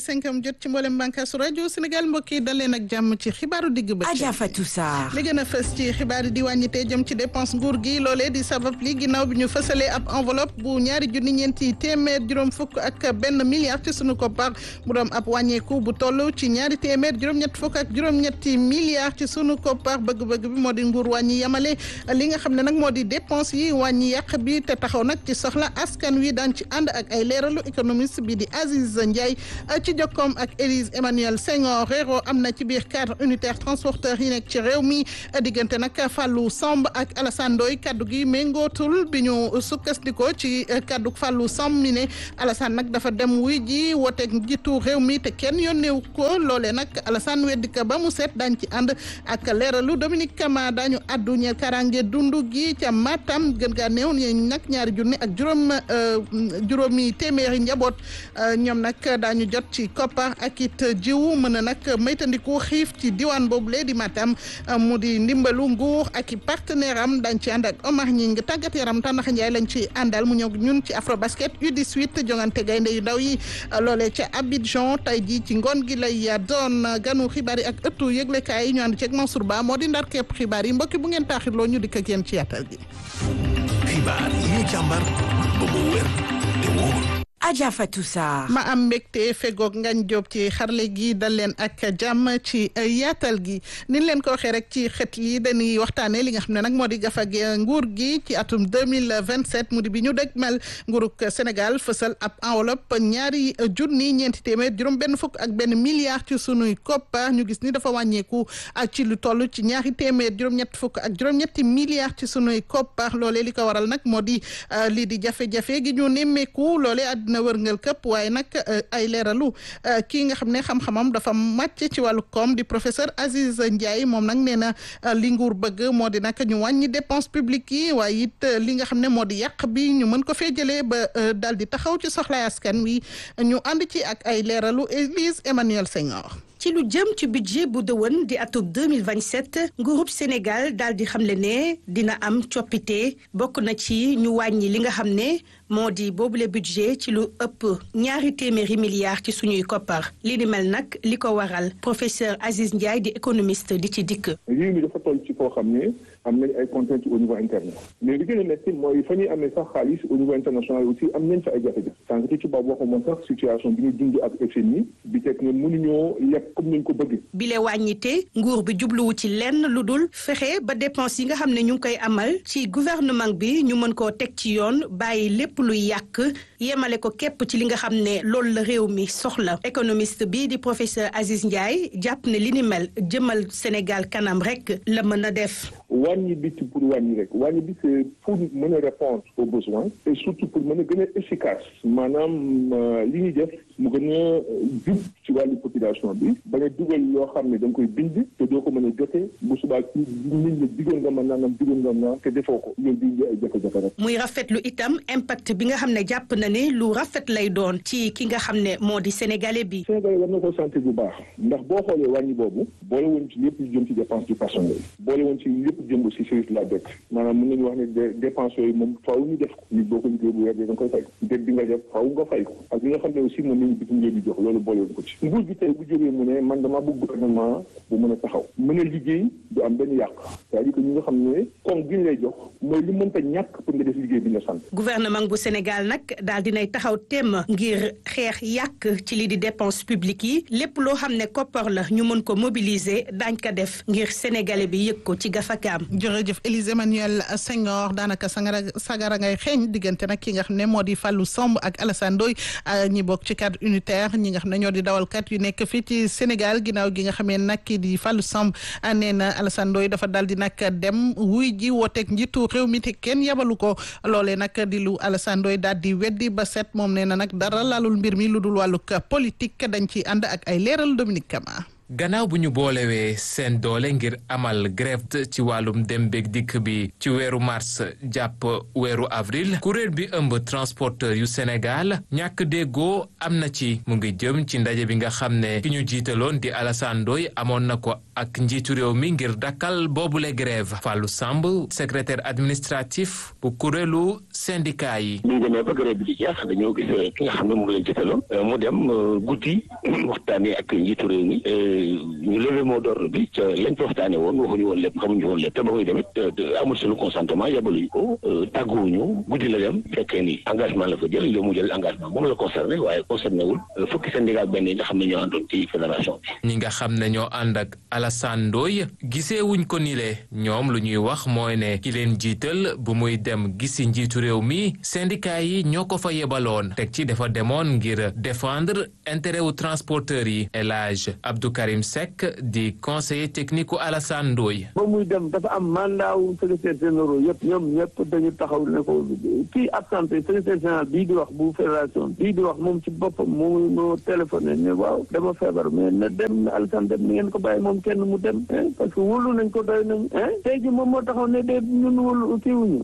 cinquième jot ci mboolem bànqaasu rajo Sénégal mbokk yi dal leen ak jàmm ci xibaaru digg bëccëg. Adja Fatou Sarr. li gën a fës ci xibaar yi di wàññite jëm ci dépense nguur gi loolee di sabab li ginnaaw bi ñu fësalee ab enveloppe bu ñaari junni ñeenti téeméer juróom fukk ak benn milliard ci sunu koppar mu doon ab wàññeeku bu toll ci ñaari téeméer juróom-ñett fukk ak juróom-ñetti milliards ci sunu koppar bëgg-bëgg bi moo di nguur wàññi yamale li nga xam ne nag moo di dépense yi wàññi yàq bi te taxaw nag ci soxla askan wi daan ci ànd ak ay leeralu économiste bi di Aziz Ndiaye ci jokkoom ak Élise Emmanuel Senghor réero am na ci biir cadre unitaire transporteur yi nekk ci réew mi diggante nag Fallou Samb ak Alassane Ndoye kaddu gi méngootul bi ñu sukkandikoo ci kaddu Fallou Samb mi ne Alassane nag dafa dem wuy ji wooteeg njiitu réew mi te kenn yónneewu ko loolee nag Alassane weddi ka ba mu set daañ ci ànd ak leeralu Dominique Kama daañu addu ñeel karange dundu gi ca Matam gën gaa néew ñu nag ñaari junni ak juróom juróomi téeméeri njaboot ñoom nag daañu jot ci koppar ak it jiwu mën a nag maytandiku xiif ci diwaan boobu lee di Matam mu di ndimbalu nguur ak i partenaire am dañ ci ànd ak Omar ñi ngi tàggat yaram Tàndax Njaay lañ ci àndal mu ñëw ñun ci Afrobasket U18 jongante gaynde yu ndaw yi loolee ca Abidjan tey jii ci ngoon gi lay doon ganu xibaar yi ak ëttu yëglekaay yi ñu ànd ceeg Mansour Ba moo di ndar képp xibaar yi mbokki bu ngeen taaxirloo ñu dikk ak yéen ci yaatal gi. xibaar yi ñu càmbar ba mu wér te wóor. Adja Fatou Sarr. ma am mbégte fegoog ngañ jóob ci xarle gi dal leen ak jàmm ci yaatal gi ni leen ko waxee rek ci xët yi dañuy waxtaanee li nga xam ne nag moo di gafag nguur gi ci atum deux mille vingt sept mu di bi ñu dëgmal nguurug Sénégal fësal ab enveloppe ñaari junni ñeenti téeméer juróom benn fukk ak benn milliard ci sunuy koppa ñu gis ni dafa wàññeeku ci lu toll ci ñaari téeméer juróom-ñett fukk ak juróom-ñetti milliards ci sunuy koppa loolee li ko waral nag moo di lii di jafe-jafe gi ñu nemmeeku loolee àddina na wërngal këpp waaye nag ay leeralu kii nga xam ne xam-xamam dafa màcc ci wàllu koom di professeur Aziz Ndiaye moom nag nee na li nguur bëgg moo di nag ñu wàññi dépense publique yi waaye it li nga xam ne moo di yàq bi ñu mën ko fee jëlee ba daal di taxaw ci soxlaay askan wi ñu ànd ci ak ay leeralu Élise Emmanuel Senghor. ci lu jëm ci budget bu dëwën di atub 2027 nguurub Sénégal daal di xamle ne dina am coppite bokk na ci ñu wàññi li nga xam ne moo di boobule budget ci lu ëpp ñaari téeméeri milliards ci suñuy koppar li ni mel nag li ko waral professeur Aziz Ndiaye di économiste di ci dikk. réew mi dafa toll ci foo xam ne am nañ ay contraintes au niveau interne mais li gën a metti mooy fa ñuy amee sax xaalis au niveau international aussi am nañ fa ay jafe-jafe sànq ci tubaab waxuma sax situation bi ñu dund ak FMI bi teg ne mënuñoo yegg comme nañ ko bëgg. bile wàññite nguur bi jubluwu ci lenn lu dul fexe ba dépense yi nga xam ne ñu ngi koy amal ci gouvernement bi ñu mën koo teg ci yoon bàyyi lépp luy yàq yemale ko képp ci li nga xam ne loolu la réew mi soxla économiste bi di professeur Aziz Ndiaye jàpp ne li ni mel jëmal Sénégal kanam rek la mën a def. wàññi bi ci pour wàññi rek wàññi bi c'est pour mën a répondre aux besoins et surtout pour mën a gën a efficace maanaam li ñuy def mu gën a jub ci wàllu population bi ba nga dugal yoo xam ne da nga koy bind te doo ko mën a jotee bu subaa ci nit ñi digoon nga ma nangam digoon nga ma te defoo ko loolu di indi ay jafe-jafe rek. muy rafetlu itam impact bi nga xam ne jàpp na ne lu rafet lay doon ci ki nga xam ne moo di sénégalais bi. sénégalais war na ko santé bu baax ndax boo xoolee wàññi boobu boole woon ci lépp lu jëm ci dépense du personnel boole woon ci lépp jëm aussi service de la dette maanaam mën nañu wax ne dépense yooyu moom faaw ñu def ko nit boo ko liggéey bu weer da nga koy fay dette bi nga def faaw nga fay ko ak li nga xam ne aussi moom nañu bitim réew di jox loolu boole woon ko ci nguur gi tey bu jógee mu ne man dama bëgg gouvernement bu mën a taxaw mën a liggéey du am benn yàq c'est-à-dire que ñi nga xam ne comme gi ñu lay jox mooy li mënta ñàkk pour nga def liggéey bi nga sant gouvernement bu Sénégal nag daal dinay taxaw temm ngir xeex yàq ci li di dépense publique yi lépp loo xam ne koppar la ñu mën ko mobiliser daañ ko def ngir sénégalais bi yëg ko ci gafakaam jërëjëf Élise Emmanuel Senghor daanaka sangara sagara ngay xeeñ diggante nag ki nga xam ne moo di Fallou Samb ak Alassane Ndoye ñi bokk ci cadre unitaire ñi nga xam ne ñoo di dawalkat yu nekk fii ci Sénégal ginnaaw gi nga xamee nag kii di Fallou Samb nee na Alassane Ndoye dafa daal di nag dem wuy ji wooteeg njiitu réew mi te kenn yabalu ko loolee nag di lu Alassane Ndoye daal di weddi ba set moom nee na nag dara laalul mbir mi lu dul wàllug politique dañ ci ànd ak ay leeral Dominique Kama. gannaaw bu ñu boolewee seen doole ngir amal grève ci wàllum dem beeg dikk bi ci weeru mars jàpp weeru avril kuréel bi ëmb transporteur yu Sénégal ñàkk déggoo am na ci mu ngi jëm ci ndaje bi nga xam ne ki ñu jiitaloon di Alassane Ndoye amoon na ko ak njiitu réew mi ngir dakkal boobule grève Fallou Samb secrétaire administratif bu kuréelu syndicat yi. ñu demee ba grève bi di jeex dañoo gis ki nga xam ne mu ngi leen jiitaloon mu dem guddi waxtaanee ak njiitu réew mi ñu levé mot d'ordre bi ca lañ fa waxtaanee woon waxuñu woon lépp xamuñu woon lépp te ba muy demit amul suñu consentement yabaluñu ko tàgguwuñu guddi la dem fekkee ni engagement la fa jël li mu jël engagement moom la concerné waaye concerné wul fukki syndicat benn yi nga xam ne ñoo àndoon ci fédération bi. ñi nga xam ne ñoo ànd ak Alassane Ndoye gisee wuñ ko ni le ñoom lu ñuy wax mooy ne ki leen jiital bu muy dem gisi njiitu réew mi syndicat yi ñoo ko fa yebaloon teg ci dafa demoon ngir défendre intérêt wu transporteurs yi El Hadj Abdou Karim Seck di conseiller technique u Alassane Ndoye ba muy dem dafa am mandat wu secrétaire généraux yëpp ñoom ñëpp dañu taxaw ne ko kii absenté secrétaire général bii di wax bu fédération bii di wax moom ci boppam moo moo téléphoné ne waaw dama feebar mais na dem Alassane dem ni ngeen ko bàyyi moom kenn mu dem parce que wóolu nañ ko doy nañ tey ji moom moo taxaw ne de ñun wóolu kii wuñu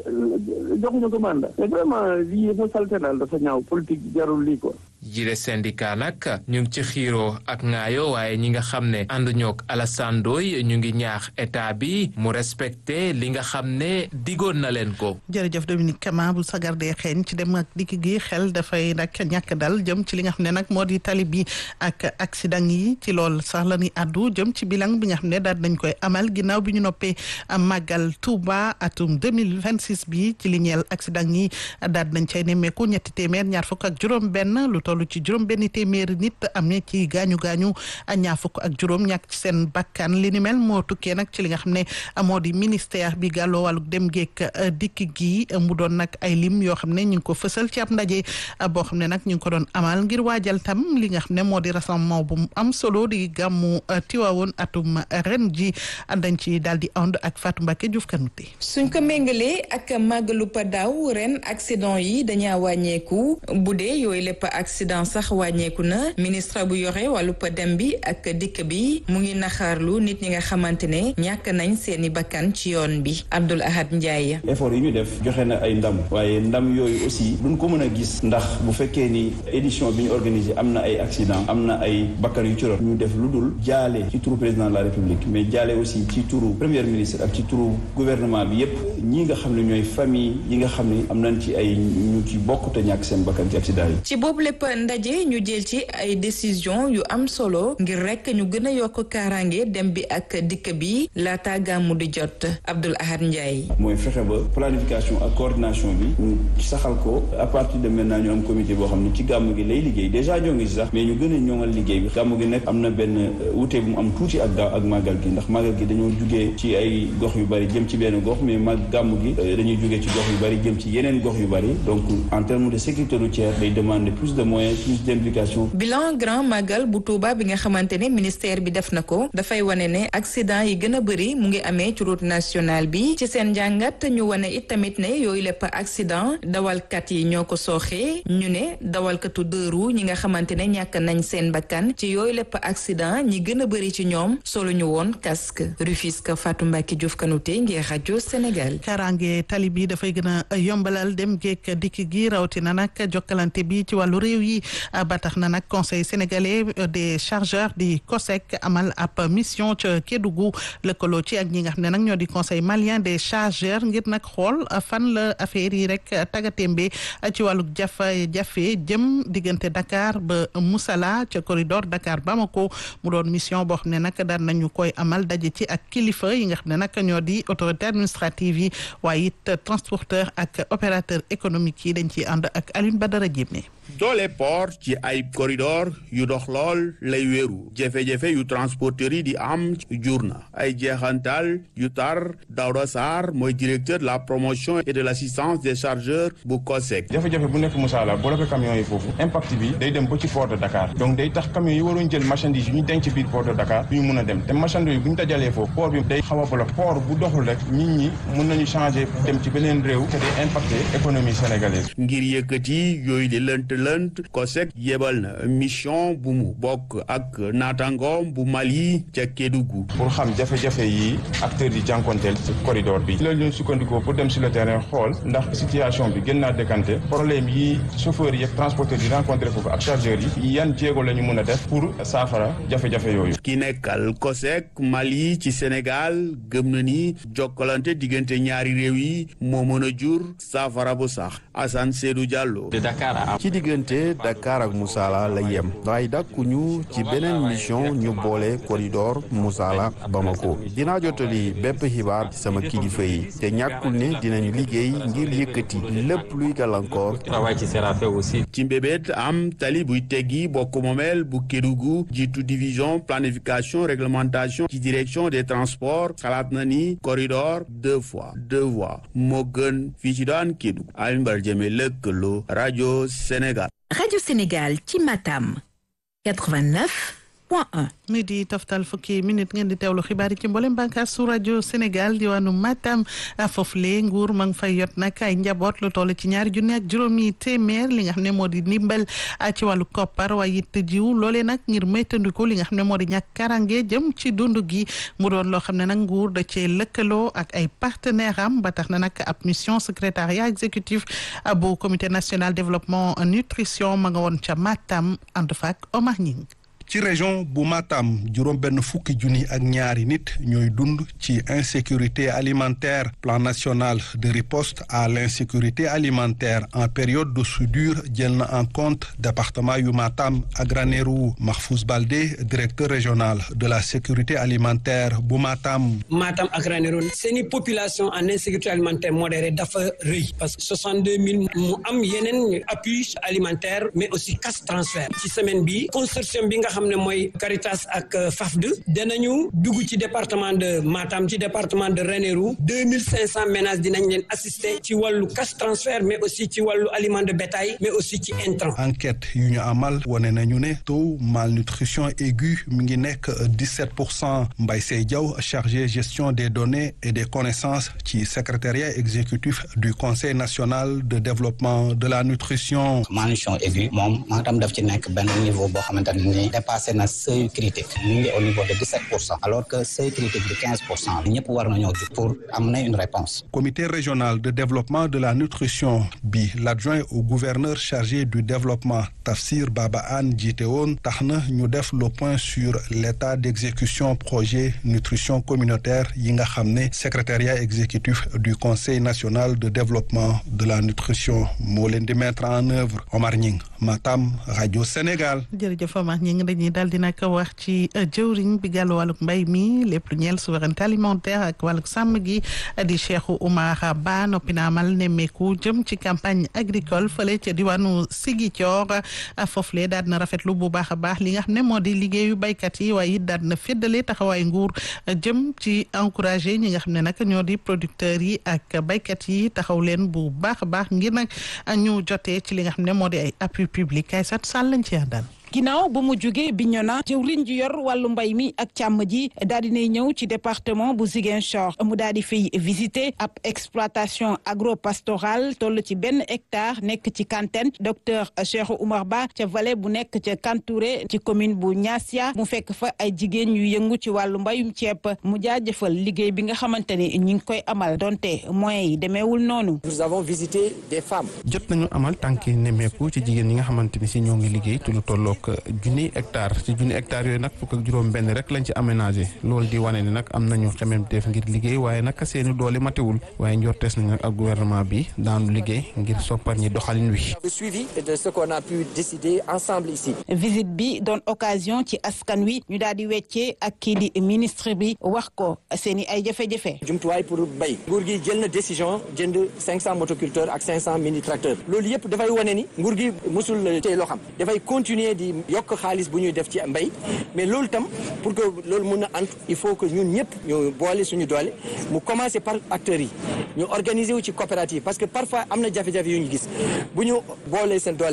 joxuñu ko mandat mais vraiment lii dafa salte daal dafa ñaaw politique jarul lii quoi jile syndicat nag ñu ngi ci xiiroo ak ngaayo waaye ñi nga xam ne ànduñook Alassane Ndoye ñu ngi ñaax état bi mu respecté li nga xam ne digoon na leen ko. jërëjëf Dominique Kama bu sagardee xeeñ ci dem ak dikk gi xel dafay nag ñàkk dal jëm ci li nga xam ne nag moo di tali bi ak accident yi ci lool sax la ñuy àddu jëm ci bilan bi nga xam ne daal nañ koy amal ginnaaw bi ñu noppee màggal Touba atum 2026 bi ci li ñeel accident yi daal nañ cay nemmeeku ñetti téeméer ñaar fukk ak juróom benn lu toll ci juróom benn téeméeri nit am na ci gaañu gaañu ñaar fukk ak juróom ñàkk ci seen bakkan li ni mel moo tukkee nag ci li nga xam ne moo di ministère bi gàlloo wàllu dem geek dikk gi mu doon nag ay lim yoo xam ne ñu ngi ko fësal ci ab ndaje boo xam ne nag ñu ngi ko doon amal ngir waajal tam li nga xam ne moo di rassemblement bu mu am solo di gàmmu Tiwaawoon atum ren ji dañ ci daal di ànd ak Fatou Mbacke Diouf Kanouté suñ ko méngalee ak màggalu pa daaw ren accident yi dañaa wàññeeku bu dee yooyu lépp accident sax wàññeeku na ministre bu yore wàllu pa dem bi ak dikk bi mu ngi naxaarlu nit ñi nga xamante ne ñàkk nañ seeni bakkan ci yoon bi Abdoul Ahad Ndiaye. effort yi ñu def joxe na ay ndam waaye ndam yooyu aussi duñ ko mën a gis ndax bu fekkee ni édition bi ñu organisé am na ay accident am na ay bakkan yu ci rot ñu def lu dul jaale ci turu président de la république mais jaale aussi ci turu premier ministre ak ci turu gouvernement bi yépp ñi nga xam ne ñooy famille yi nga xam ne am nañ ci ay ñu ci bokk te ñàkk seen bakkan ci accident yi. ci boobu lépp ndaje ñu jël ci ay décision yu am solo ngir rek ñu gën a yokk kaaraange dem bi ak dikk bi laata gàmmu di jot Abdoul Ahad Ndiaye. mooy fexe ba planification ak coordination bi ñu saxal ko à partir de maintenant ñu am comité boo xam ne ci gàmmu gi lay liggéey déjà ñoo ngi si sax mais ñu gën a ñoŋal liggéey bi gàmmu gi nekk am na benn wute bu mu am tuuti ak ak màggal gi ndax màggal gi dañoo jugee ci ay gox yu bari jëm ci benn gox mais mag gàmmu gi dañuy jugee ci gox yu bari jëm ci yeneen gox yu bari donc en termes de sécurité routière day demander plus de moyens plus d'implication. bilan grand magal bu Touba bi nga xamante ne ministère bi def na ko dafay wane ne accident yi gën a bëri mu ngi amee ci route nationale bi ci seen njàngat ñu wane it tamit ne yooyu lépp accident dawalkat yi ñoo ko sooxee ñu ne dawalkatu deux roues ñi nga xamante ne ñàkk nañ seen bakkan ci yooyu lépp accident ñi gën a bëri ci ñoom solo ñu woon casque Rufisque Fatou Mbacke Diouf Kanouté ngir rajo Sénégal. kaaraange tali bi dafay gën a yombalal dem geek dikk gi rawatina nag jokkalante bi ci wàllu réew yi ba tax na nag conseil sénégalais des chargeurs di COSEC amal ab mission ca Kédougou lëkkaloo ci ak ñi nga xam ne nag ñoo di conseil malien des chargeurs ngir nag xool fan la affaire yi rek tagatémbe ci wàllu jafe-jafe jëm diggante Dakar ba Moussala ca corridor Dakar Bamako mu doon mission boo xam ne nag daan nañu koy amal daje ci ak kilifa yi nga xam ne nag ñoo di autorité administrative yi waaye it transporteur ak opérateur économique yi dañ ciy ànd ak Alioune Badara Diémé doole port ci ay corridor yu dox lool lay wéeru jafe-jafe yu transporteurs yi di am jur na ay jeexantal yu tar Daouda Sarr mooy directeur de la promotion et de l'assistance des chargeurs bu COSEC. jafe-jafe bu nekk Moussala bloqué camions yi foofu impact bi day dem ba ci port de Dakar donc day tax camions yi waroon jël marchandise yu ñu denc biir port de Dakar du ñu mun a dem te marchandise yi bu ñu dajalee foofu port bi day xaw a bloqué port bu doxul rek nit ñi mun nañ nañu changé dem ci beneen réew te day impacté économie sénégalaise. ngir yëkkati yooyu di lënt lënt COSEC yebal na mission bu mu bokk ak naataangoom bu Mali ca Kédougou. pour xam jafe-jafe yi acteurs yi jànkonteel ci corridor bi. loolu ñu sukkandikoo pour dem sur le terrain xool ndax situation bi gën naa décanté problème yi chauffeurs yi ak transporteurs yi rencontré foofu ak chargeurs yi yan jéego la ñu mën a def pour saafara jafe-jafe yooyu. ki nekkal COSEC Mali ci Sénégal gëm na ni jokkalante diggante ñaari réew yi moo mën a jur saafara bu sax Assane Seydou Diallo. ci diggante Dakar ak Moussala la yem waaye dàkkuñu ci beneen mission ñu boole corridor Moussala Bamako dinaa jotali bépp xibaar ci sama kilifa yi te ñàkkul ne dinañu liggéey ngir yëkkati lépp luy gàllankoor. ci mbébét am tali buy teggi bokk moomeel bu Kédougou jiitu division planification réglementation ci direction des transports xalaat na ni corridor deux fois deux voies moo gën fii ci daan Kédougou Alioune Badara Diémé lëkkaloo rajo Sénégal. rajo Sénégal ci Matam 89 point 1. mi di toftal fukki minute ngeen di teewlu xibaar yi ci mboolem bànqaas su rajo Sénégal diwaanu Matam foofule nguur ma ngi fay yot nag ay njaboot lu toll ci ñaari junni ak juróomi téeméer li nga xam ne moo di ndimbal ci wàllu koppar waaye it jiw loolee nag ngir moytandiku li nga xam ne moo di ñàkk karange jëm ci dund gi mu doon loo xam ne nag nguur da cee lëkkaloo ak ay partenaire am ba tax na nag ab mission secrétariat exécutif bu comité national développement nutrition ma nga woon ca Matam ànd fa ak Omar Ñing ci région bu Matam juróom benn fukki junni ak ñaari nit ñooy dund ci insécurité alimentaire plan national de riposte à l'insécurité alimentaire en période de soudure jël na en compte département yu Matam ak Ranérou Mahfouz Baldé directeur régional de la sécurité alimentaire bu Matam. Matam ak Ranérou seeni population en insécurité alimentaire modérée dafa rëy parce que 62 000 mu am yeneen appui alimentaire mais aussi cash transfert ci semaine bi consortium bi nga xam ne mooy Caritas ak FAFD danañu dugg ci département de Matam ci département de Ranérou deux mille cinq cent ménages dinañ leen assister ci wàllu cash transfert mais aussi ci wàllu aliment de bétail mais aussi ci intrant. enquête yu ñu amal wane nañu ne taux malnutrition aiguë mi ngi nekk dix sept pour cent Mbaye Sey Diaw chargé gestion des données et des connaissances ci secrétariat exécutif du conseil national de développement de la nutrition. malnutrition aiguë moom Matam daf ci nekk benn niveau boo xamante ne nii dépassé na seuil critique mi ngi au niveau de 17 pour cent alors que seuil critique de 15 pour cent ñëpp war nañoo jug pour amener une réponse. comité régional de développement de la nutrition bi l'adjoint au gouverneur chargé du développement Tafsir Baba Anne jiite woon tax na ñu def le point sur l'état d'exécution projet nutrition communautaire yi nga xam ne secrétariat exécutif du conseil national de développement de la nutrition moo leen di mettre en œuvre Omar Ñing Matam rajo Sénégal. jërëjëf Omar ñi ngi dañuy daal di nag wax ci jëwriñ bi gàllu wàlluk mbay mi lépp lu ñeel souveraineté alimentaire ak wàlluk sàmm gi di Cheikh Oumar Ba noppi na amal nemmeeku jëm ci campagne agricole fële ca diwaanu Ziguinchor foofule daal na rafetlu bu baax a baax li nga xam ne moo di liggéeyu baykat yi waaye it daal na féddale taxawaay nguur jëm ci encouragé ñi nga xam ne nag ñoo di producteurs yi ak baykat yi taxaw leen bu baax a baax ngir nag ñu jotee ci li nga xam ne moo di ay appui public ay sat sàll lañ ci àndal ginnaaw ba mu jógee Bignona jëwriñ ji yor wàllu mbay mi ak càmm ji daal di nay ñëw ci département bu Ziguinchor mu daal di fay visiter ab exploitation agropastorale toll ci benn hectare nekk ci Kantène docteur Cheikh Oumar Ba ca vallée bu nekk ca Kantouré ci commune bu Niassia mu fekk fa ay jigéen yu yëngu ci wàllu mbayum ceeb mu jaajëfal liggéey bi nga xamante ni ñi ngi koy amal donte moyens yi demeewul noonu. nous avons visité des femmes. jot nañu amal tànki nemmeeku ci jigéen ñi nga xamante ni si ñoo ngi liggéey ci lu tollook junni hectare ci junni hectare yooyu nag fukk ak juróom benn rek lañ ci aménagé loolu di wane ni nag am nañu xememteef ngir liggéey waaye nag seeni doole matewul waaye njortees nañ nag ak gouvernement bi daanu liggéey ngir soppar ñi doxalin wi. le suivi de ce qu'on a pu décider ensemble ici. visite bi doon occasion ci askan wi ñu daal di weccee ak kii di ministre bi wax ko seeni ay jafe-jafe. jumtuwaay pour bay nguur gi jël na décision jënd 500 motoculteurs ak 500 mini tracteurs loolu yëpp dafay wane ni nguur gi mosul tey loo xam dafay continuer di yokk xaalis bu ñuy def ci mbay mais loolu tam pour que loolu mun a ant il faut que ñun ñëpp ñu boole suñu doole mu commencer par acteurs yi ñu organiser wu ci coopérative parce que parfois am na jafe-jafe yu ñu gis bu ñu boolee seen doole rek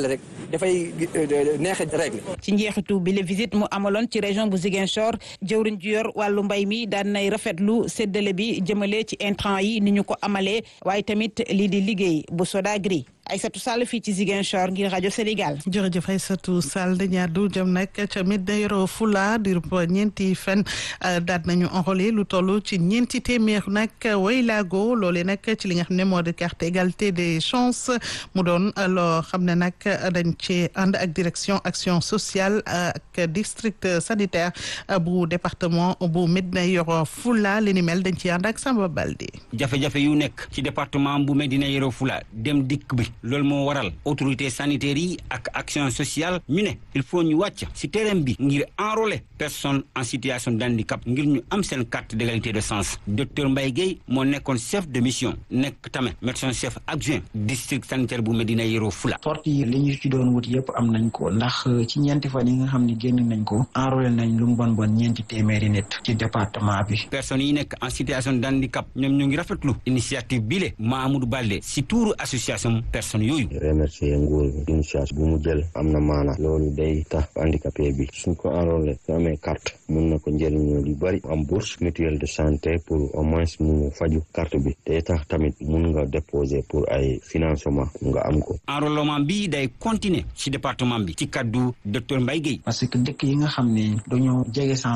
dafay neex a régler. ci njeexitu bi la visite mu amaloon ci région bu Ziguinchor jëwriñ ju yor wàllu mbay mi daan nay rafetlu séddale bi jëmale ci intrant yi ni ñu ko amalee waaye tamit lii di liggéey bu Sodagri Aïssatou Sall fii ci Ziguinchor ngir rajo Sénégal. jërëjëf Aïssatou Sall dañu àddu jëm nag ca Médina Yoro Fula di ñeenti fan daal nañu enrôlé lu toll ci ñeenti téeméer nag waylaago loolee nag ci li nga xam ne moo di carte égalité des chances mu doon loo xam ne nag dañ ci ànd ak direction action sociale ak district sanitaire bu département bu Médina Yoro Fula li ni mel dañ ci ànd ak Samba Balde. jafe-jafe yu nekk ci département bu Médina Yoro Fula dem dikk bi. loolu moo waral autorité sanitaire yi ak action sociale ñu ne il faut ñu wàcc ci terrain bi ngir enrôler personnes en situation de handicap ngir ñu am seen carte d'égalité de chance docteur Mbaye Guèye moo nekkoon chef de mission nekk tamit médecin chef adjoint district sanitaire bu Médina Yoro Fula. sortie yi li ñu ci doon wut yëpp am nañ ko ndax ci ñeenti fan yi nga xam ne génn nañ ko enrôler nañ lu mu bon bon ñeenti téeméeri nit ci département bi. personnes yi nekk en situation de handicap ñoom ñu ngi rafetlu initiative bile Mamadou Balde ci tuuru association. personnes yooyu. remercier nguur gi initiative bu mu jël am na maana loolu day tax handicapé bi suñ ko enrôlé su amee carte mun na ko njëriñoo lu bari am bourse mutuelle de santé pour au moins mu faju carte bi day tax tamit mun nga déposer pour ay financement nga am ko. enrôlement bi day continuer ci département bi ci kaddu docteur Mbaye Guèye. parce que dëkk yi nga xam ne dañoo jege